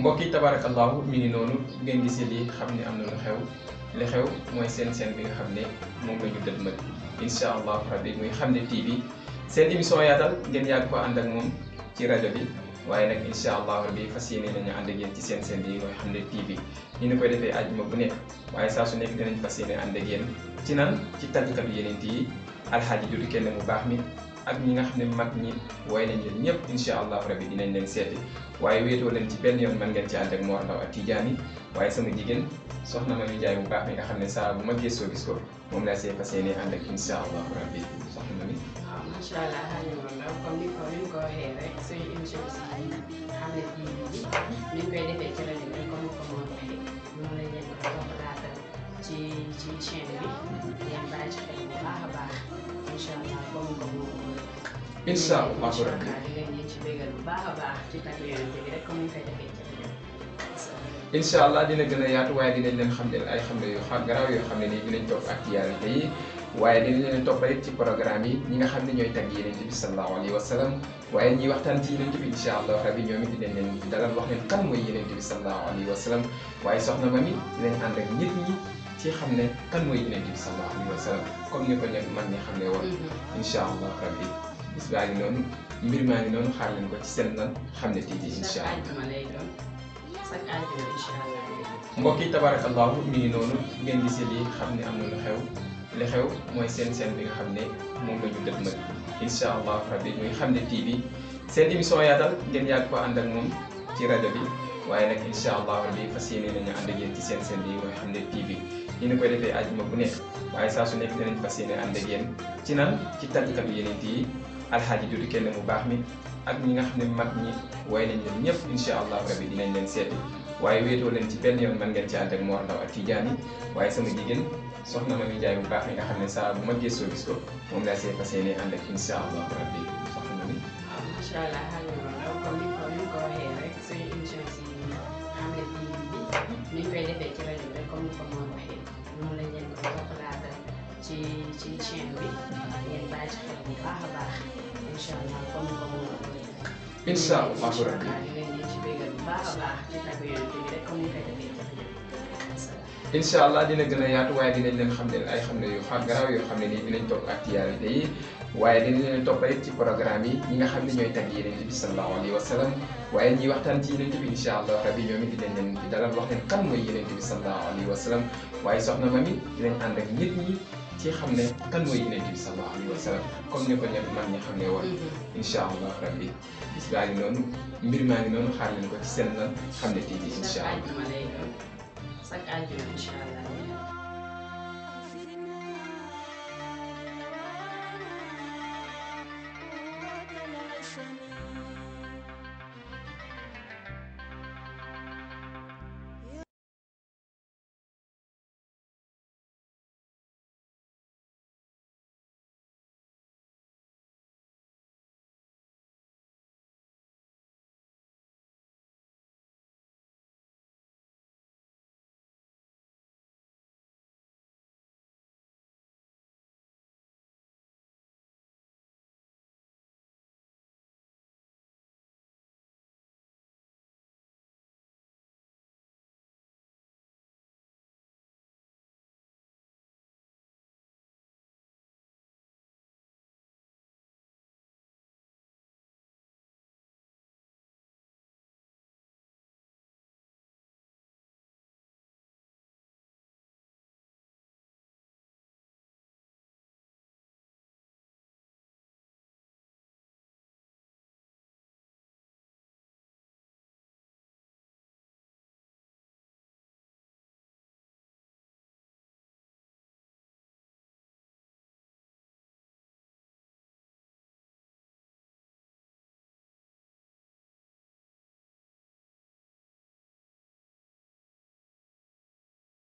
mbokk yi tabarakallahu mi ngi noonu ngeen gisee lii xam ne am na lu xew li xew mooy seen seen bi nga xam ne moom la ñu dëdmal incha allahu rabbi muy xam ne TV seen émission yaatal ngeen yàgg ko ànd ak moom ci rajo bi waaye nag incha allahu rabbi fas yéene nañu ànd ak yéen ci seen seen bi mooy xam ne TV ni ñu koy defee àjjuma bu nekk waaye saa su nekk dinañ fas yéene ànd ak yéen ci nan ci tàggkatu yeneen yi alxaaji dudu kenn mu baax mi ak ñi nga xam ne mag ñi way nañ leen ñëpp incha allahu rabbi dinañ leen seeti waaye wéetoo leen ci benn yoon mën ngeen ci ànd ak Mor Ndaw ak Tidiane waaye sama jigéen soxna ma mi jaay bu baax mi nga xam ne saa bu ma gëstoo gis ko moom laa see fas yéene ànd ak incha allahu rabbi soxna ma mi waaw macha allah xaaj Mor Ndaw comme ni ko ni ko waxee rek suñu émission si xam ne TV bi ni ñu koy defee ci rajo bi comme ni ko Mor waxee noonu lañ leen ko toppalaatal ci ci chaîne bi ngeen bàyyi ci xel bu baax a baax incha allah comme ni ko Mor incha allahu rabbi di leen leen ci bégal bu baax a baax ci tàgg yonent bi rek comme ni ñu koy defee ci rajo bi. incha allah dina gën a yaatu waaye dinañ leen xam ne ay xam ne yu xam garaaw yoo xam ne nii dinañ topp actualité yi waaye dinañ leen toppale ci programme yi ñi nga xam ne ñooy tagg yeneen bi sallallahu alayhi wa sallam waaye ñiy waxtaan ci yeneen bi incha allah rabbi ñoom it dinañ leen dalal wax leen kan mooy yeneen bi sallallahu alayhi wa sallam waaye soxna ma mi dinañ ànd ak nit ñi ci xam ne kan mooy yeneen bi sallallahu alayhi wa sallam comme ni ko ñoom man ñi xam ne woon incha allah rabbi bis baa ngi noonu mbir maa ngi noonu xaar leen ko ci seen lan xam ne TV incha chaque allah àjjuma lay doon chaque àjjuma incha allah. mbokk yi tabarakallahu mi ngi noonu ngeen gisee lii xam ne am na lu xew li xew mooy seen seen bi nga xam ne moom la ñu dëdmal incha allah rabbi muy xam ne TV seen émission yaatal ngeen yàgg ko ànd ak moom ci rajo bi waaye nag incha allah rabbi fas yéene nañu ànd ak yéen ci seen seen bi mooy xam ne TV ni ñu koy defee àjjuma bu nekk waaye saa su nekk dinañ fas yéene ànd ak yéen ci nan ci tàggkatu yeneen yi alxaaji dudu kenn mu baax mi ak ñi nga xam ne mag ñi way nañ leen ñëpp incha allah rabbi dinañ leen seeti waaye wéetoo leen ci benn yoon mën ngeen ci ànd ak Mor Ndaw ak Tidiane waaye sama jigéen soxna ma mi jaay bu baax mi nga xam ne saa bu ma gëstoo gis ko moom laa see fas yéene ànd ak incha allah rabbi soxna ma mi waaw macha allah xaaj Mor Ndaw comme ni ko ni ko waxee rek suñu émission si xam ne TV bi ni ñu koy defee ci rajo bi rek comme ni ko Mor waxee noonu lañ leen ko toppalaatal ci ci chaîne bi ngeen bàyyi ci xel bu baax a baax incha allah comme ni ko Mor waxee. incha allahu rabbi di leen leen ci bégal bu baax a baax ci tàgg yonent bi rek comme ni ñu koy defee ci rajo bi. incha allah dina gën a yaatu waaye dinañ leen xam ne ay xam ne yu xam garaaw yoo xam ne nii dinañ topp actualité yi waaye dinañ leen toppale ci programme yi ñi nga xam ne ñooy tagg yeneen bi sallallahu alayhi wa sallam waaye ñiy waxtaan ci yeneen bi incha allah rabbi ñoom it dinañ leen di dalal wax leen kan mooy yeneen bi sallallahu alayhi wa sallam waaye soxna ma mi dinañ ànd ak nit ñi ci xam ne kan mooy yeneen bi sallallahu alayhi wa sallam comme ni ko ñëpp man ñi xam ne woon incha allah rabbi bis baa ngi noonu mbir maa ngi noonu xaar leen ko ci seen lan xam ne TV incha chaque allah àjjuma lay doon chaque àjjuma incha allah.